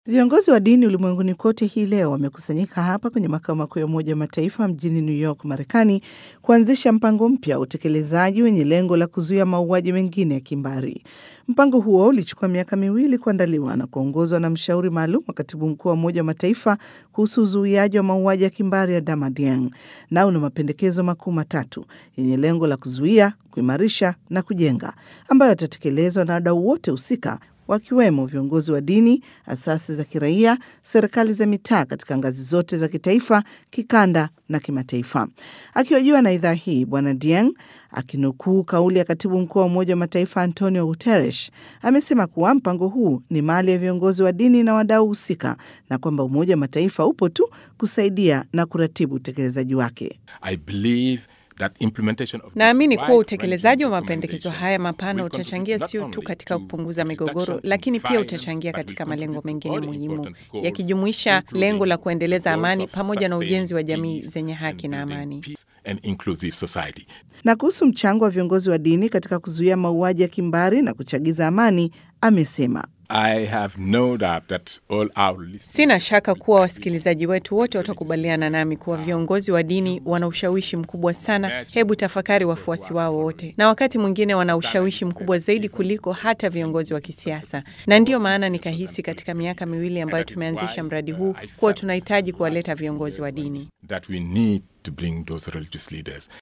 Viongozi wa dini ulimwenguni kote hii leo wamekusanyika hapa kwenye makao makuu ya Umoja wa Mataifa mjini New York, Marekani, kuanzisha mpango mpya wa utekelezaji wenye lengo la kuzuia mauaji mengine ya kimbari. Mpango huo ulichukua miaka miwili kuandaliwa na kuongozwa na mshauri maalum wa katibu mkuu wa Umoja wa Mataifa kuhusu uzuiaji wa mauaji ya kimbari ya Damadiang, na una mapendekezo makuu matatu yenye lengo la kuzuia, kuimarisha na kujenga, ambayo yatatekelezwa na wadau wote husika wakiwemo viongozi wa dini, asasi za kiraia, serikali za mitaa katika ngazi zote za kitaifa, kikanda na kimataifa. Akihojiwa na idhaa hii, Bwana Dieng akinukuu kauli ya katibu mkuu wa Umoja wa Mataifa Antonio Guterres amesema kuwa mpango huu ni mali ya viongozi wa dini na wadau husika na kwamba Umoja wa Mataifa upo tu kusaidia na kuratibu utekelezaji wake. I believe Naamini kuwa utekelezaji wa mapendekezo haya mapana utachangia sio tu katika kupunguza migogoro, lakini pia utachangia katika malengo mengine muhimu yakijumuisha lengo la kuendeleza amani pamoja na ujenzi wa jamii zenye haki na amani. Na kuhusu mchango wa viongozi wa dini katika kuzuia mauaji ya kimbari na kuchagiza amani, amesema I have no doubt that all our Sina shaka kuwa wasikilizaji wetu wote watakubaliana nami kuwa viongozi wa dini wana ushawishi mkubwa sana. Hebu tafakari wafuasi wao wote, na wakati mwingine wana ushawishi mkubwa zaidi kuliko hata viongozi wa kisiasa. Na ndiyo maana nikahisi katika miaka miwili ambayo tumeanzisha mradi huu kuwa tunahitaji kuwaleta viongozi wa dini. that we need to bring those religious leaders.